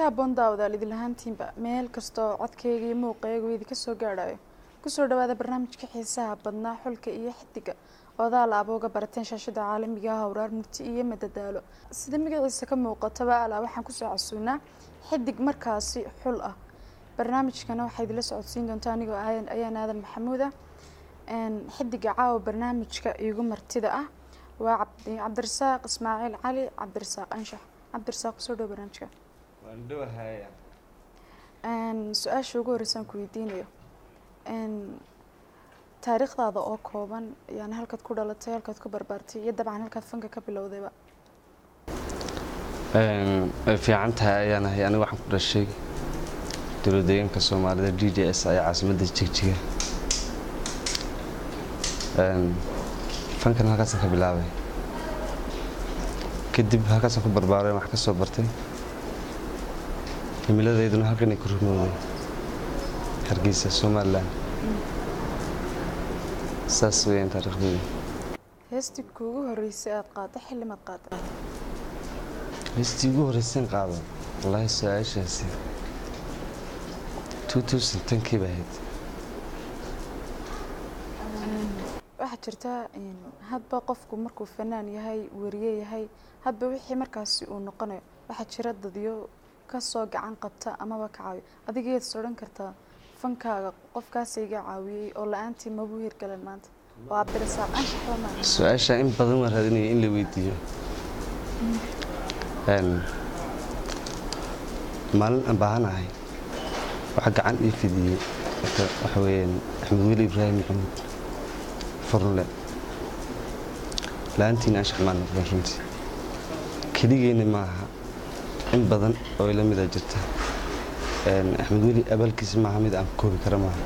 haboon daawadaal idin lahaantiinba meel kastoo codkeyga iyo muuqeega uu idinka soo gaadhayo kusoo dhawaada barnaamijka xiisaha badnaa xulka iyo xidiga odaal abooga barateen shaashada caalamiga ah howraar murti iyo madadaalo sida magaciisa ka muuqataba alaa waxaan kusoo casuunaa xidig markaasi xul ah barnaamijkana waxaa idinla socodsiin doonta anigoo ayaan aadan maxamuud ah xidiga caawa barnaamijka iigu martida ah waa cabdirasaaq ismaaciil cali cabdirasaaq anshax cabdirasaaq kusoo dhawo barnaamijka waan dhowahaya su-aasha ugu horreysaan ku weydiinayo taariikhdaada oo kooban yani halkaad ku dhalatay halkaad ku barbaartay iyo dabcan halkaad fanka ka bilowdayba way fiican tahay ayaan ahay aniga waxaan ku dhashay dowladdeegaanka soomaalida d j s ayaa caasimadda jigjiga fankan halkaasaan ka bilaabay kadib halkaasaan ku barbaaray wax ka soo bartay himiladeyduna halkanay ku rumowday hargeysa somalilan saas weyaan taariikhdeeda heestii kuugu horreysay aada qaada xillimaad qaada heestii ugu horreyseen qaado wallaahi su-aashaasi kii ba ahayd waxaa jirta hadba qofku markuu fanaan yahay wariye yahay hadba wixii markaasi uu noqonayo waxaa jira dadyo kasoo gacan qabta amaba ka caawiyo adigayaad is odhan kartaa fankaaga qofkaasa iga caawiyey oo la-aantii mabuu hirgalan maanta waa cabdirasaaq anshaxba maaha su-aasha in badan waan raadinaya in la weydiiyo maalin aan baahanahay waxa gacan ii fidiyey waxa weeyaan axmed weli ibraahim maxamuud furle la-aantiina anshax maan noqdeen runtii keligeyna maaha in badan oo ila mida jirta axmed weli abaalkiisa maaha mid aan koobi kara maaha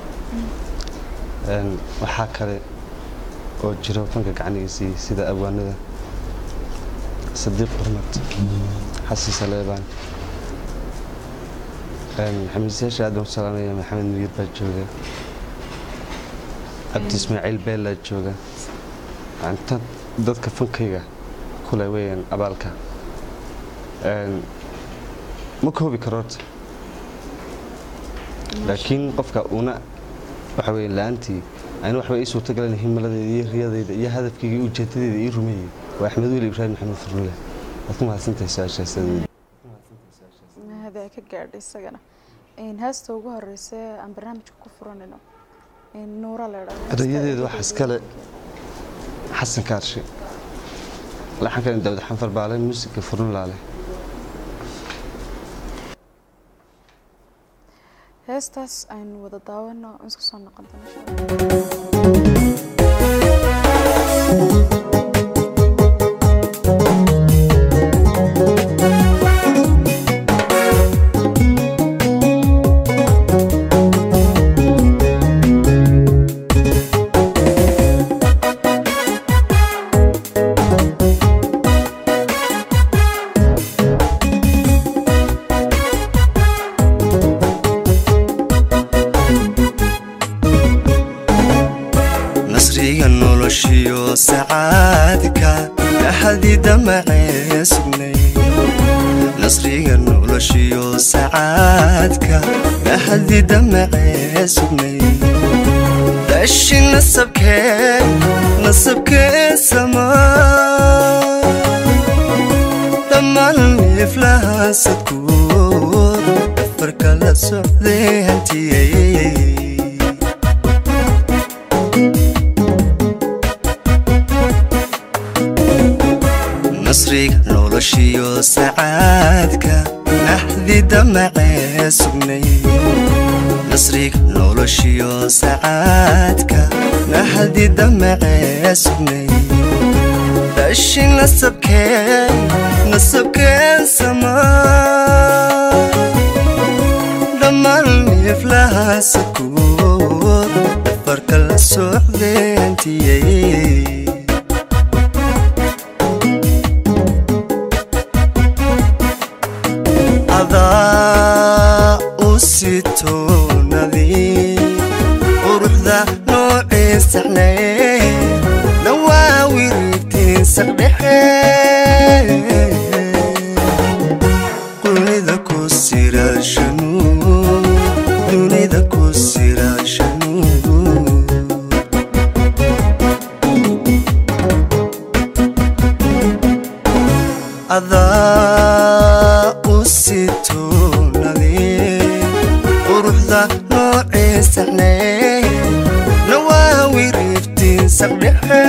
waxaa kale oo jiro fanka gacanigiisii sida abwaanada sadiiq xurmad xasan saleebaan xamiisyaasha aad baan ku salaamaya maxamed miyir baa jooga cabdi ismaaciil beellaa jooga inta dadka fankayga kule weeyaan abaalka ma koobi karo horta laakiin qofka una waxa weeye la-aantii ayna waxba ii suurtagalan himiladeeda iyo riyadeyda iyo hadafkayga iyo ujeedadeeda ii rumeeyey waa axmed weli ibraahim maxamed furule waad ku mahadsantahay su-aashaasadeeda mahada ka gaadhay isagana heesta ugu horeysa aan barnaamijka ku furanayno nuura leedha erayadeeda waxaa iskale xasan kaarshe laxankani daawud xanfar baale muusiga furnulaale heestaas aynu wada daawano isku soo noqon doona nasriga noloshiyo sacaadka dhaxdida macee sugnay nasriga noloshiyo sacaadka dhaxdida macee sugnay dashi nasabkee nasabkee samaa dhammaan iflahaasadkuod afarka la socday hantiyey nasriga noloshiyo sacaadka naxdida macee sugnay nasriga noloshiyo sacaadka naxdida macee sugnay dashi nasabkee nasabkeen samaa dhammaan iflahaasakuod afarka la socdeentiyey adaa u sitoonadii quruxda noocii saxnay dhawaa wirigtiin saqdhexe qunida ku sira saqdhexe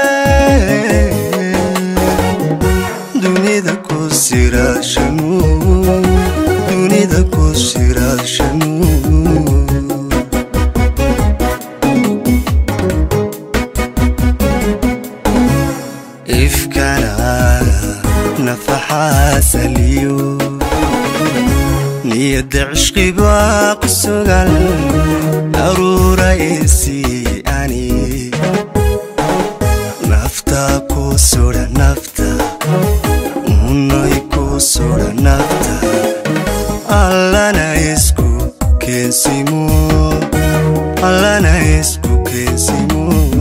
dunida ku siraashanu dunida ku siraashanu ifkana nafaxaa saliyo niyadda cishqibaa ku sugan aruura isii ani nafta ku sudha nafta unay ku sudha nafta allana isku keensimo allana isku keensimo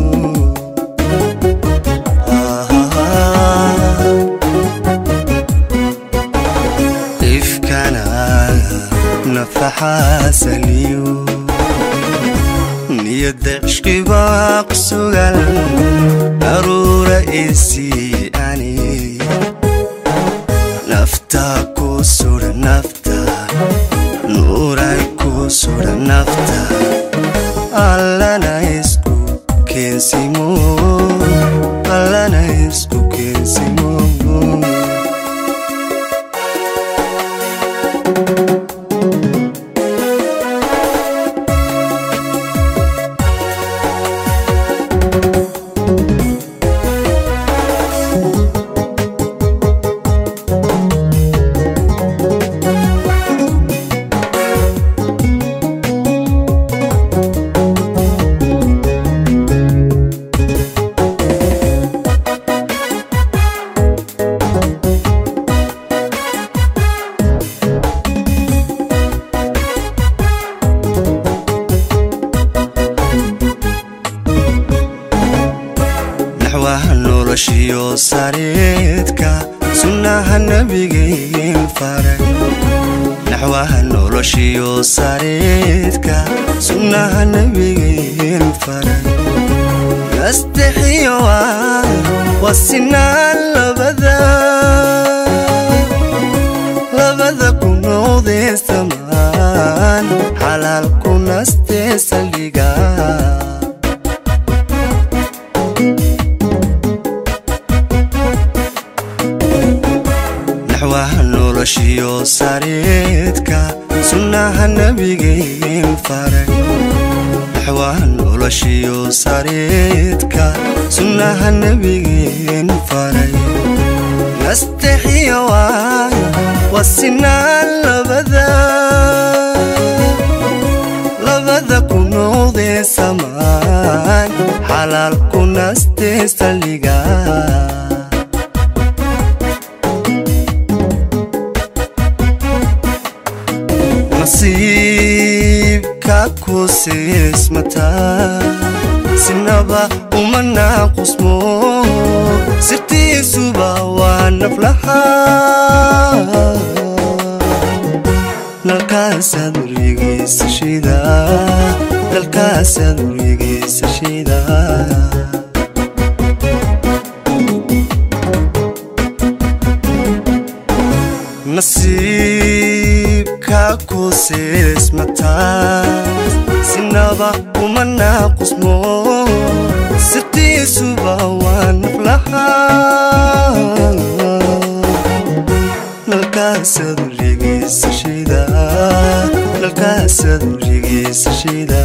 ifkana nafaxaa saliyo niyadda cishqibaa ku sugan aruura isii ani nafta ku sudha nafta nuuray ku sudha nafta allana isku keensimo allana isku keensimo naxwaha noloshiyo sareedka sunnaha nabigeen faray naxwaha noloshiyo sareedka sunnaha nabigeen faray nastexiyo waa sinaan labada labada ku noqdee samaan xalaal ku nastee saldhiga naxwaha noloshiyo sareedka sunnaha nabigeen faray naxwaha noloshiyo sareedka sunnaha nabigeen faray nastexiyo waa sinaan labada labada ku noqdee samaan xalaal ku nastee saldhiga nasiibka ku siismataa sinaba uma naaqusmo sirtiisuba waa naflaha nalkaasaad wareegaysa shida nalkaasaad wareegaysa shida nasiibka ku siismataa sinaba uma naaqusmo sirtiisuba waa naflaha nalkaasaad wareegaysa shida nalkaasaad wareegaysa shida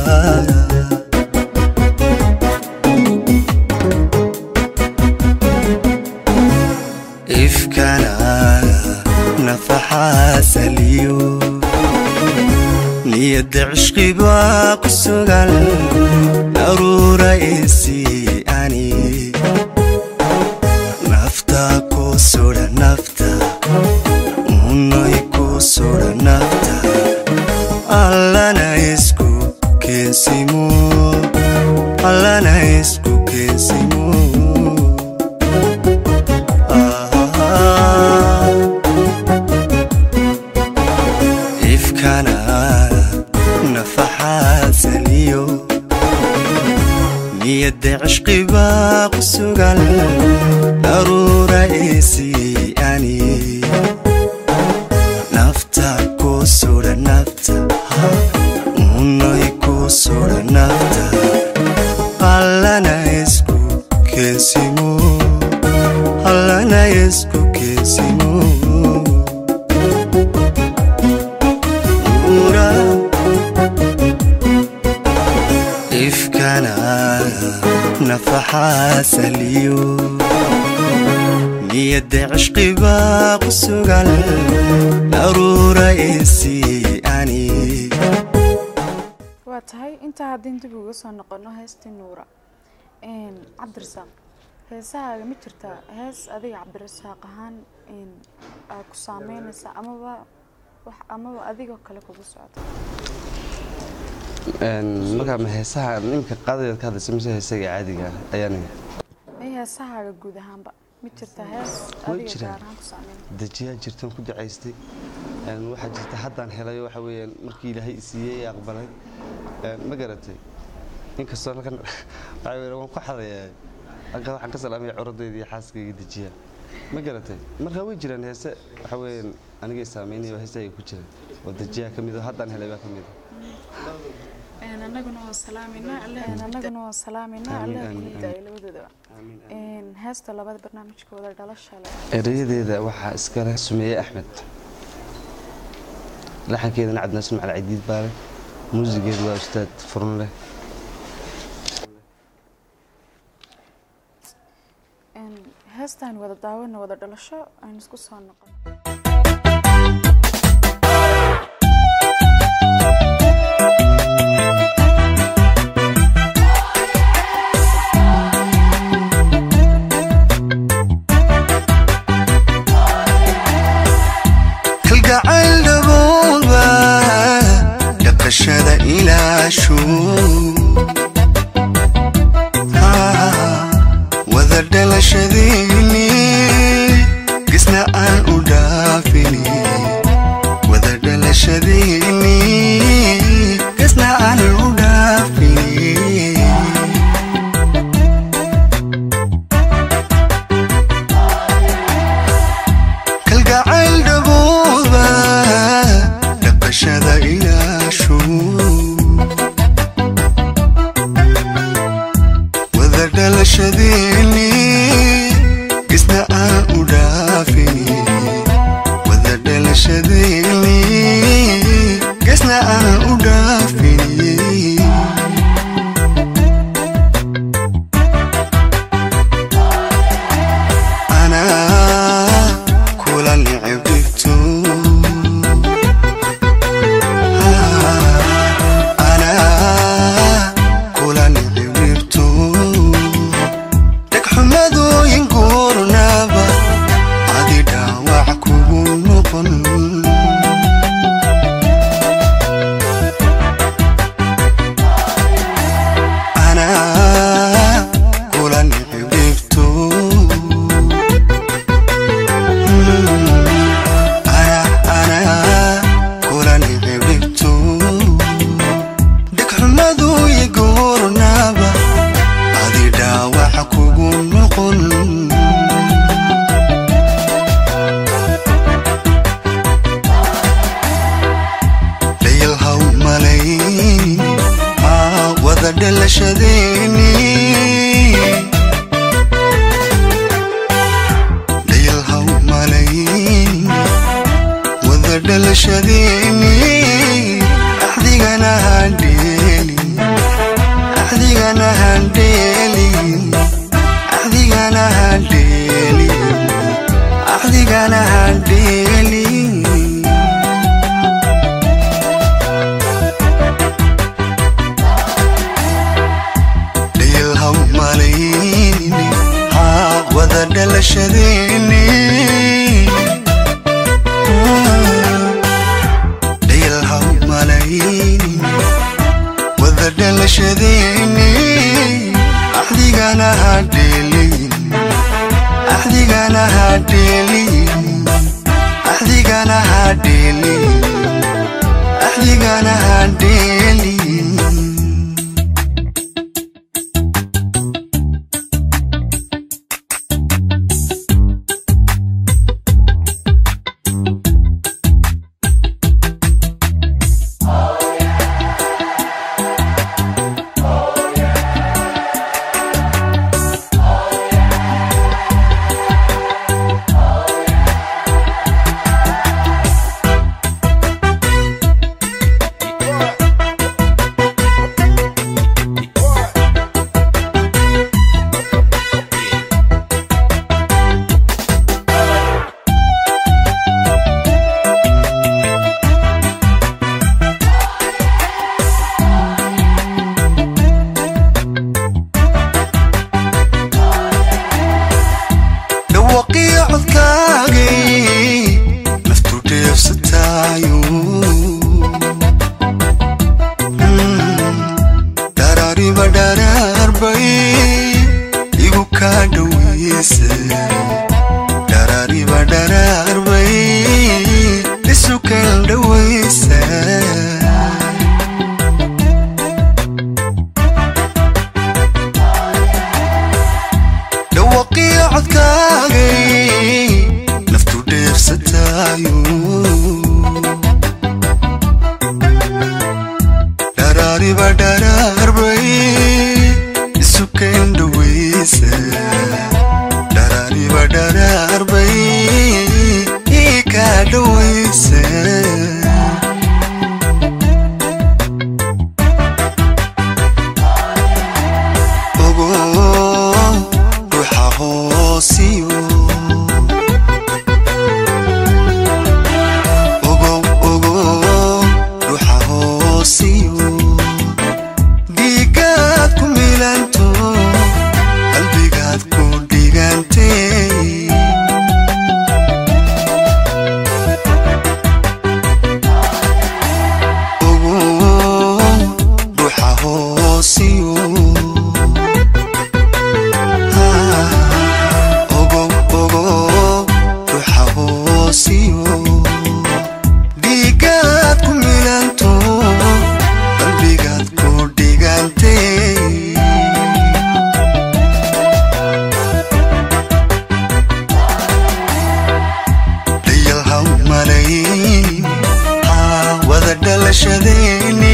ifkana nafaxaa saliyo niyadda cishqibaa ku sugan aruura isii ani nafta ku sudha nafta unay ku sudha nafta allana isku keensimo allana isku keensimo ifkana nafaxaa saliyo niyadda cishqibaa ku sugan aruura isii ani nafta ku sudha nafta unay ku sudha nafta allana isku ifkana nafaxaa saliyo niyadda cishqibaa ku sugan daruura isii ani waa tahay intaa haddii dib uga soo noqono heestii nuura Een, cabdirasaaq heesahaaga ma jirtaa hees adiga cabdirasaaq ahaan een, aad ku saameynaysa amaba wax amaba adigoo kale kugu socda Een, markaa ma heesaha ninka qaadayaad ka hadlaysa mise heesaga caadiga ah ayaan may heesahaaga guud ahaanba ma jirtaa hees Way adiga jiraan. gaar ahaan ku saameynaysa dejiyaa jirtan ku ducaystay Een, waxaa jirta haddaan helayo waxa weeyaan markii ilaahay i siiyey ee aqbalay Een, ma garatay inkastoo halkan waxa weeyaan waan ku xadayaa halkan waxaan ka salaamaya curadayda iyo xaaskayga dejiyaa ma garatay marka way jiraan heese waxa weeyaan anigay saameynaya oo heesahayga ku jira oo dejiyaa ka mid oo haddaan helay baa ka mid Een, annaguna waa salaameynaa alle annaguna waa salaameynaa Amiin, alle amiin, ku hidaayo labadoodaba Een, heesta labada barnaamijkooda dhalasha leh erayadeeda waxaa iskale sumeeye axmed laxankeedana cabdinaasin macali cadiid baale muusigeedu waa ustaad furun leh Een, heestaan wada daawano wada dhalasho aynu isku soo noqon kalgacayl dhabooba dhaqashada ilaashu wada dhalashadeeni gisna aan u dhaafini wada dhalashadeeni gisna aan u dhaafini kalgacayl dhabooba dhaqashada ilaashu wada dhalashadeeni isna aan u dhaafini wada dhalashadeeni isna aan u dhaafini anaa kula nicib dhigto anaa kula nicib dhigto dhegxumadooyin guurnaba adi dhaawac kugu noqon anaa kula nicib dhigto dhegxumadu iguurnaba adi dhaawac kugu noqon dhayalhaw malayn aa wada dhalashadeeni dhayalhaw malayn wada dhalashadeeni axdigana handheeli axdigana handheeli axdigana handheeli axdigana handheeli dhayalhaw malayn haa wada dhalashadeeni dhayalhaw malayn wada dhalashadeeni axdigana hadheelin axdigana hadheelin axdigana hadheelin axdigana hadheelin codkaagay naftu dheefsataayo dharaariba dharaarbay isu keendhawaysa dharaariba dharaarbay ii kaa dhawaysa ogo ruuxa hoosiyo ogo ogo ruuxa hoosiyo dhiigaad ku milanto qalbigaad ku dhigantay ogo ruuxa hoosiyo ogo ogo ruuxa hoosiyo dhiigaad ku milanto qalbigaad ku dhigantay dhayal haw malayn haa wada dhalashadeeni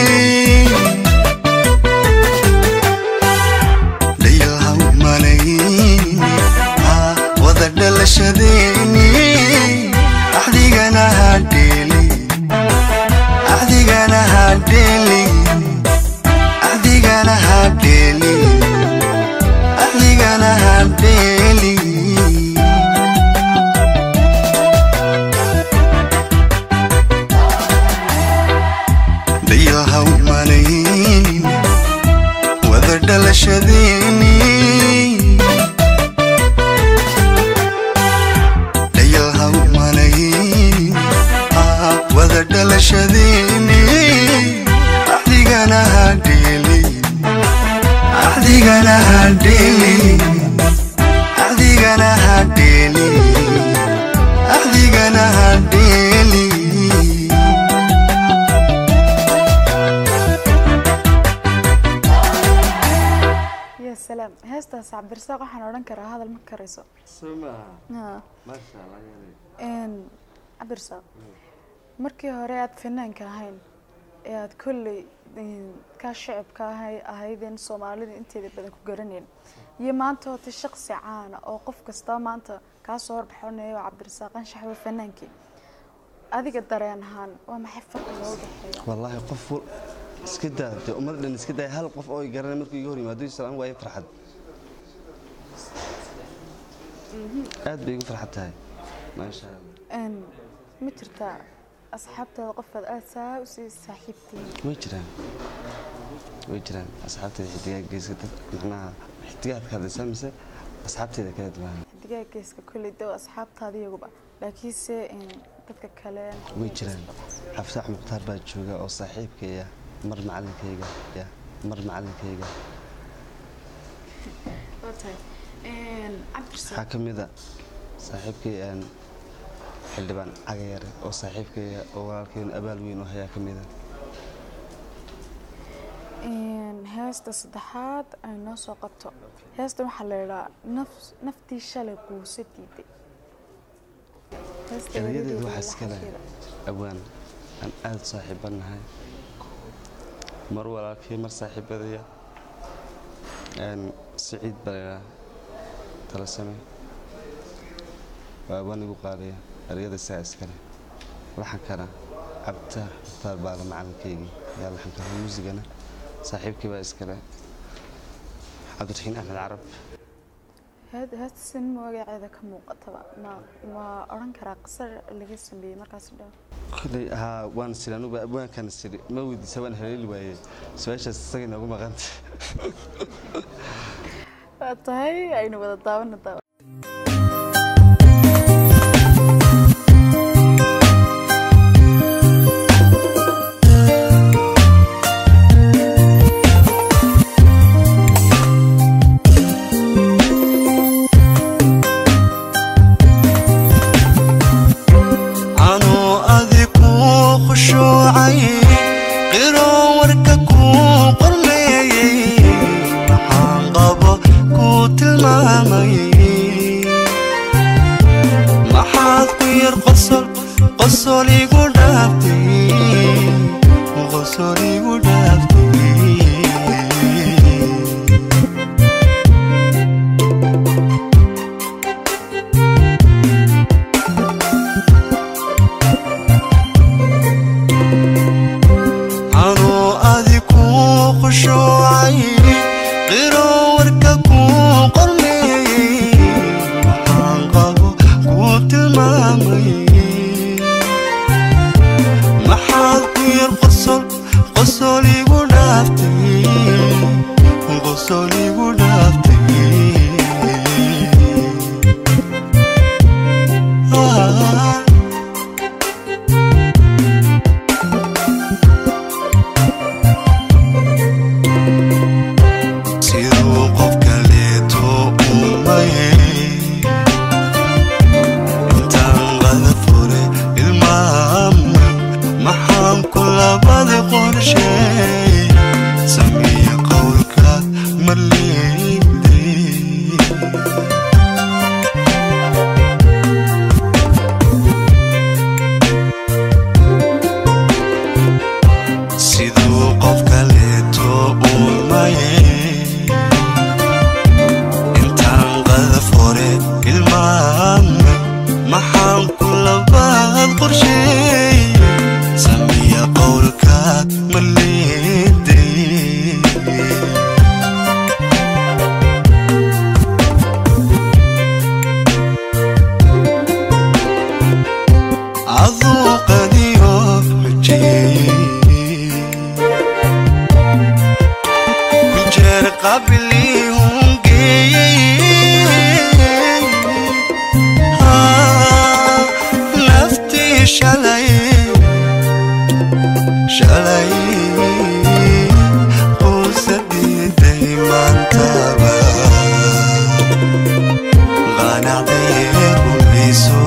dhayal haw malayn haa wada dhalashadeeni axdigana hadheeli axdigana hadheeli axdigana hadheeli axdigana hadheeli dhayahaw malayn wada dhalashadeeni dhayahaw malayn aa wada dhalashadeeni axdigana hadheeli axdigana hadheeli axdigana hadheeli axdigana hadheeli ya salaam heestaas cabdirasaaq waxaan odhan karaa hadal ma karayso Ha. Een, cabdirasaaq markii hore aad fanaanka ahayn ee aad kolley een, kaa shacabka ahay ahaydeen soomaalida inteeda badan ku garanayn iyo maanta hoota shaqsi caana oo qof kastaba maanta kaa soo horbaxonayo cabdirasaaq anshaxwa fanaankii adiga dareen ahaan waa maxay farqiga u dhexeeya wallaahi qof wal- iska daa dee ummad dhan iska daa hal qof oo i garanay markuu iga hor yimaado islaan waaye farxad aad bay igu farxad tahay maasha allah Een, ma jirtaa asxaabtaada qofaad aada saa usii saaxiibtiin way jiraan way jiraan asxaabteeda xidigaa geeska dad macnaha xidigaad ka hadlaysaa mise asxaabteeda kala duwan xidigaa geeska kolley dow asxaabtaada iyaguba laakiinse een, dadka kale way jiraan xafsaax mukhtaar baa jooga oo saaxiibkaya mar macalinkayga ya mar macalinkayga waxaa ka mid a saaxiibkay aan xildhibaan cagayare oo saaxiibkaya oo walaalkeen abaal weyn oo hayaa ka mid a Een, heesta saddexaad ay noo soo qabto heesta waxaa la idhaa naf- naftii shalay quusa diiday Heesta erayadeedu erayadeeda waxaa iska leh laxasheeda. awaan aan aada u saaxiibannahay mar walaalkii mar saaxiibadaya een, siciid baleeraa tala same waa awaan igu qaadaya erayada saa iskale laxankana cabditaar mukhtaar baala macalinkaygii yaa laxanka muusigana saaxiibkii baa iskale cabdiraxiin axmed carab Heed- heesta sin magaceeda ka muuqataba ma ma odhan karaa qisar laga sameeyey markaas dhow koley haa waan siri anuba abwaankan siri ma weydiisa waan haleeli waayey su-aashaas isaga inoogu maqanta waa tahay aynu wada daawano daawa anuu adiku khushuucay qiro warka kuu qormeeyey waxaan qabo kuu tilmaamay qabli hungeeyey Ah, naftii shalay shalay quusadiiday maantaba qanacdee rumayso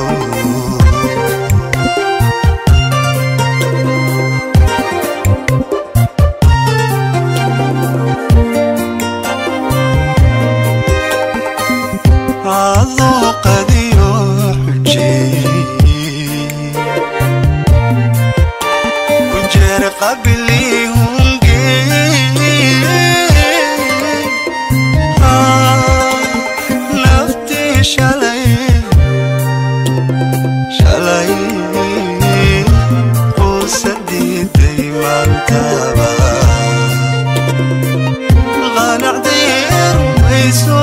adoo qadiyo xujeeyey kujeer qabli hungeeyey Ah, naftii shalay shalay quusadiiday maantaba qanacdee rumayso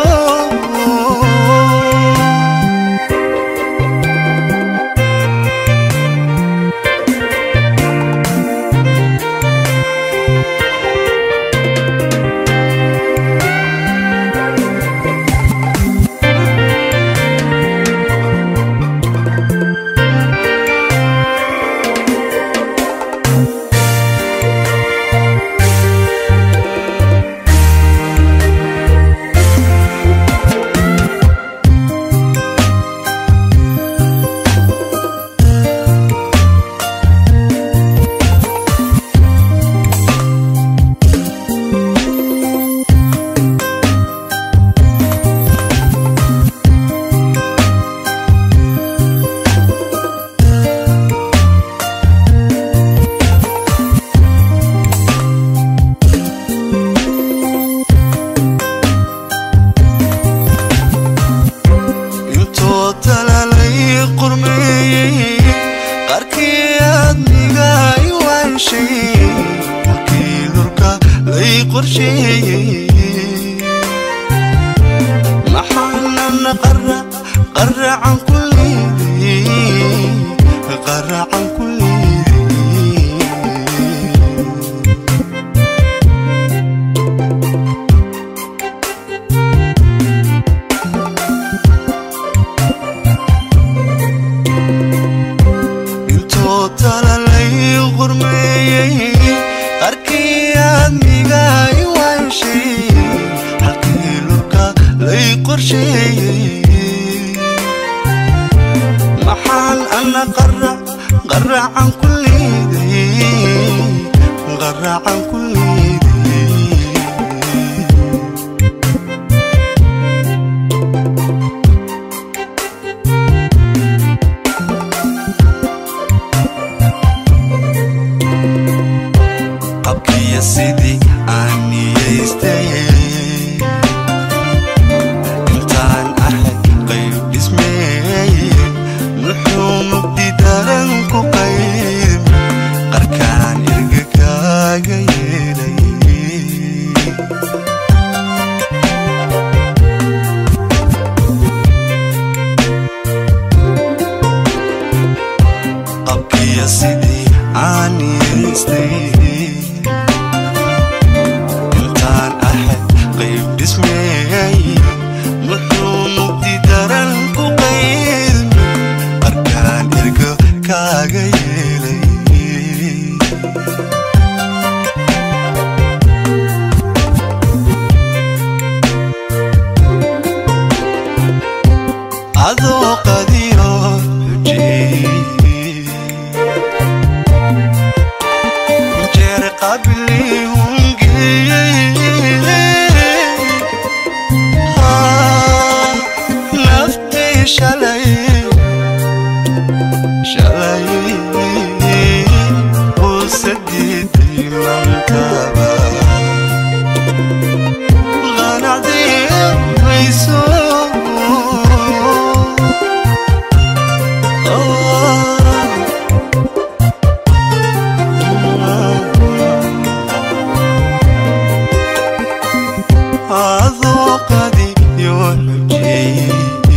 intuu talalay qurmeeyey qarkii aadmiga i waanshay halkii durka lay qorsheeyey maxaanan qara qaracan ku liiday qaracan ku liiday intuu talalay qurmeeyey qarkii aadmiga i waanshay halkii lurka lay qorsheeyey maxaan ana qara qaracan ku liiday qaracan ku liiday qabkiya sidii aan niyaystay intaan ahayd qayb dhismeey muxuu mugdi daran ku qayb qarkaan irga kaaga yeelay qabkiya sidii aan niyaystay intaan ahayd qayb dhismeey muxuu mugdi daran ku qayb qarkaan irga kaaga yeelay adoo qadiyo xujeeyey jeer qabli hungeeyey Ah, naftii shalay shalay quusadiiday maantaba qanacdii mayso adoo qadiyo xujeeyey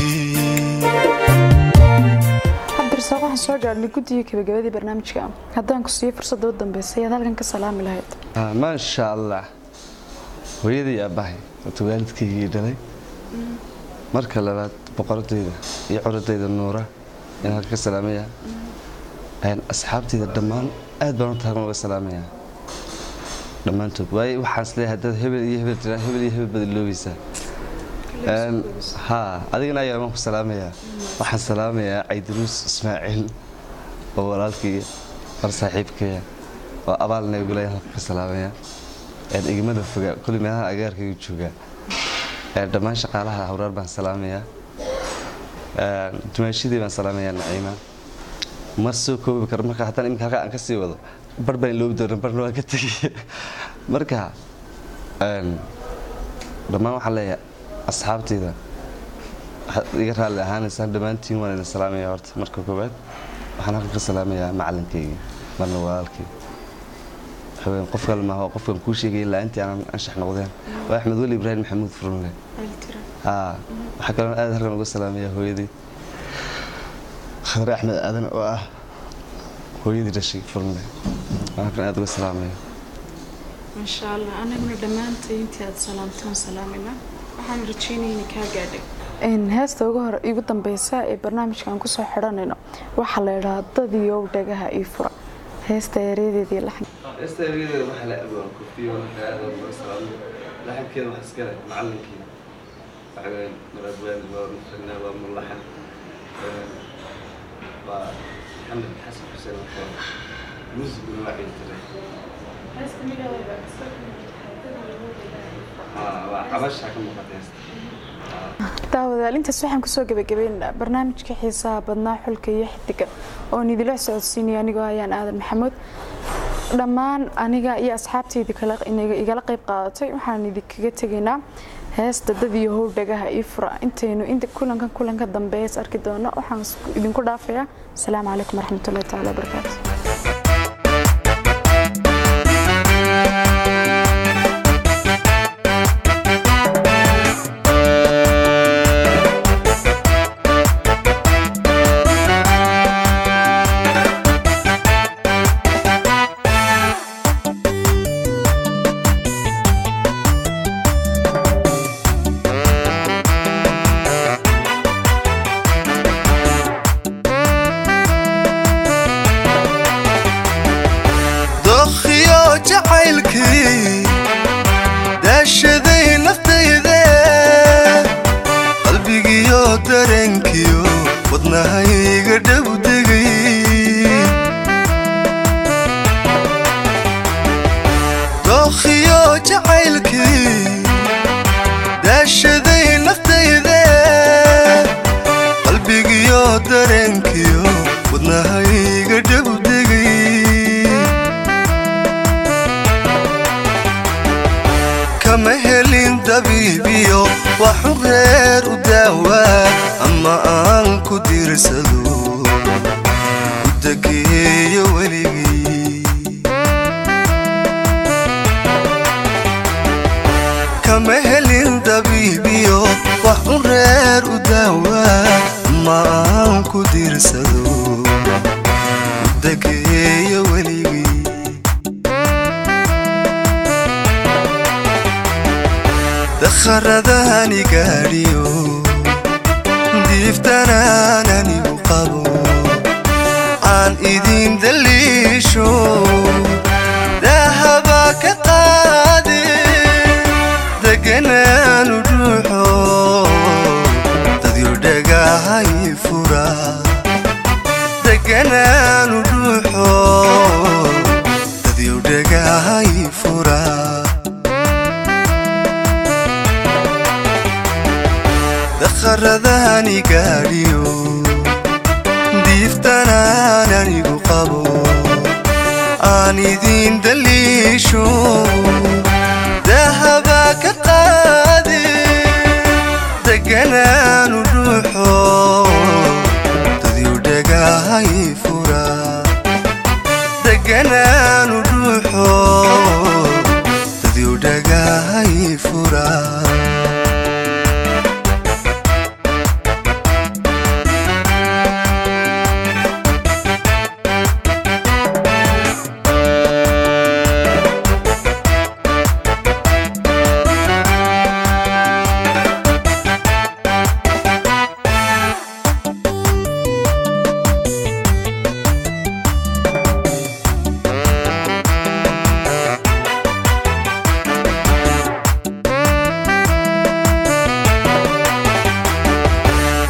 cabdirasaaq waxaan soo gaadhnay guddiga gabagabadii barnaamijka haddaan ku siiyo fursadda u dambeysay ayaad halkan ka salaami lahayd Ah, maasha allah hooyadii iyo aabbahay horta waalidkaygii dhalay marka labaad boqoradayda iyo curadayda nuura in halka ka salaamaya Een, asxaabtayda dhammaan aad baan u taagma uga salaamaya dhammaantood waayo waxaan isleeyahay haddaad hebel iyo hebel tiraa hebel iyo hebel baad iloobaysaa Een, haa adigana ayaa waan ku salaamayaa waxaan salaamayaa caydiruus ismaaciil oo walaalkii war saaxiibkaya oo abaalna igula halka ka salaamaya Een, igmada foga kulli meelaha agaarkayga jooga Een, dhammaan shaqaalaha hawraar baan salaamayaa Een, dumaashadii baan salaamayaa naciima ma soo koobi karo marka haddaan iminka halkaa aan ka sii wado bar baan iloobi doona barna waan ka tegay marka een, dhammaan waxaan leeyahay asxaabtayda waxaad iga raalli ahaanaysaan dhammaantiin waan idin salaamaya horta marka koowaad waxaan halkan ka salaamayaa macalinkayga marna walaalkay haween qof kale maaha waa qofkan kuu sheegaya ilaa intii aanan anshax noqdeen waa axmed weli ibraahim maxamuud furunle haa waxaa kaloo aad halkan uga salaamayaa hooyadii khadre axmed aadan oo ah hooyadii dhashay furunle waan halkan aad uga salaamaya maasha allah anaguna dhammaantay intii aad salaamtaan salaamayna waxaan rajeynaya inay kaa gaadhay heesta ugu hore igu dambeysa ee barnaamijkan kusoo xidhanayno waxaa la idhahaa dadiyow dhagaha ii fura heesta ereyadeedii laxan استاذ waxa la abaan kofiyo waxa aad uga salaamo laxankeeda waxa iska leh macallinkii waxaan marabaan waa mufna waa mulaxan waa محمد حسن حسين وحوار موسيقى ما بعيد اه وعبشها كم مقدس daawadaal intaas waxaan kusoo gebagabeynaa barnaamijka xiisaha badnaa xulka iyo xidiga oon idila socodsiinaya anigoo ayaan aadan maxamuud dhammaan aniga iyo asxaabtaydii kale igala qayb qaadatay waxaan idinkaga tegaynaa heesta dad iyo how dhagaha ii fura intaynu inta kulankan kulanka dambeeya is arki doono waxaan idinku dhaafayaa asalaamu calaykum waraxmatullahi taala wabarakaatu dookhiyo jacaylkii daashaday naftayde qalbigiyo dareenkiyo wadnahayga dhowdegay dookhiyo jacaylkii daashaday naftayde qalbigiyo dareenkiyo wadnahayga dhowdegay kama helin dabiibiyo waxu reer u daawaa ama aan ku diirsado ku dageeyo weligii kama helin dabiibiyo waxu reer u daawaa ama aan ku diirsado ku dageeyo weligii dakharadani gaadhiyo diiftanaan anigu qabo aan idin daliisho dahaba ka qaade deganaanu dhuuxo dadyo dhagahay fura deganaanu dhuuxo dadyo dhagahay fura dakharadani gaadhiyo diiftanaan anigu qabo aan idin daliisho dahaba ka qaade deganaanu dhuuxo dadyo dhagahay fura deganaanu dhuuxo dadyo dhagahay fura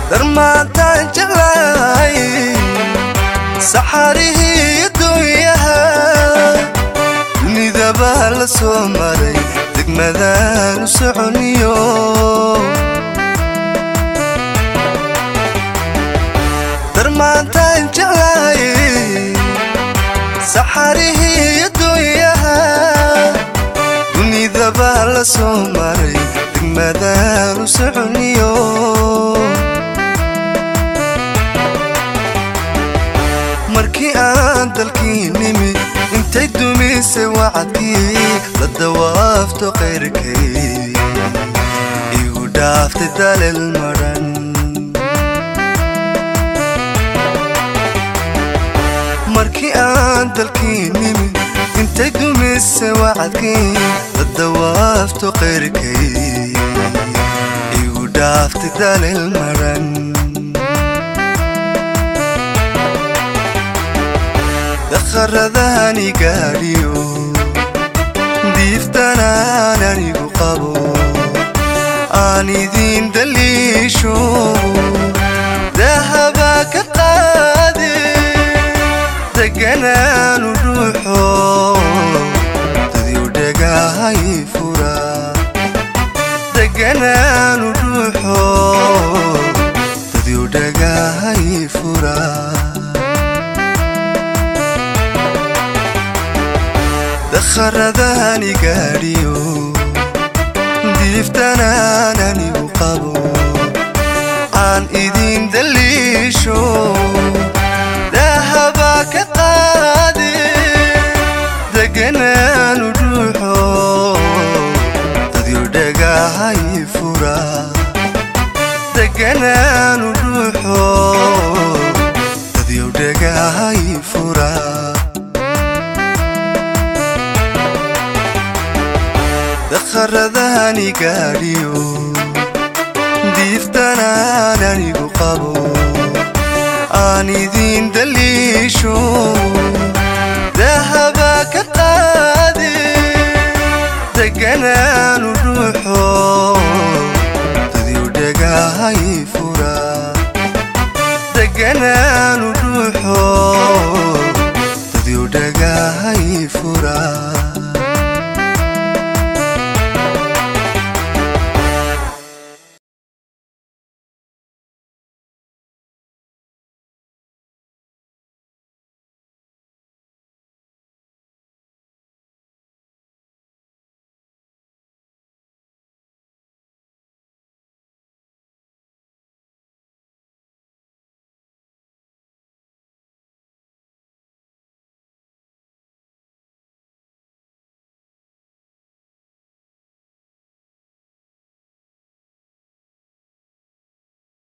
darmaantaan jeclahay saxarihii dunyaha dunidabaa la soo maray degmadaan u soconiyo darmaantaan jeclahay saxarihii dunyaha dunidabaa la soo maray degmadaan u soconiyo markii aan dalkii nimi intay dumisay wacadkii la dawaafto qayrkay igu dhaaftay dalel madhan markii aan dalkii nimi intay dumisay wacadkii la dawaafto qayrkay igu dhaaftay dalel madhan dakharadahani gaadhiyo diiftanaan anigu qabo aan idiin daliisho dahabaa ka qaade deganaanu dhuuxo dadiu dhagahay fura deganaanu dhuuxo dadiu dhagahay fura dakharadahani gaadhiyo diiftanaan anigu qabo aan idiin daliisho dahabaa ka qaade deganaanu dhuuxo dadiu dhagahay fura deganaanu dhuuxo dadiu dhagahay fura dakharadahani gaadhiyo diiftanaan anigu qabo aan idiin daliisho dahabaa ka qaade deganaanu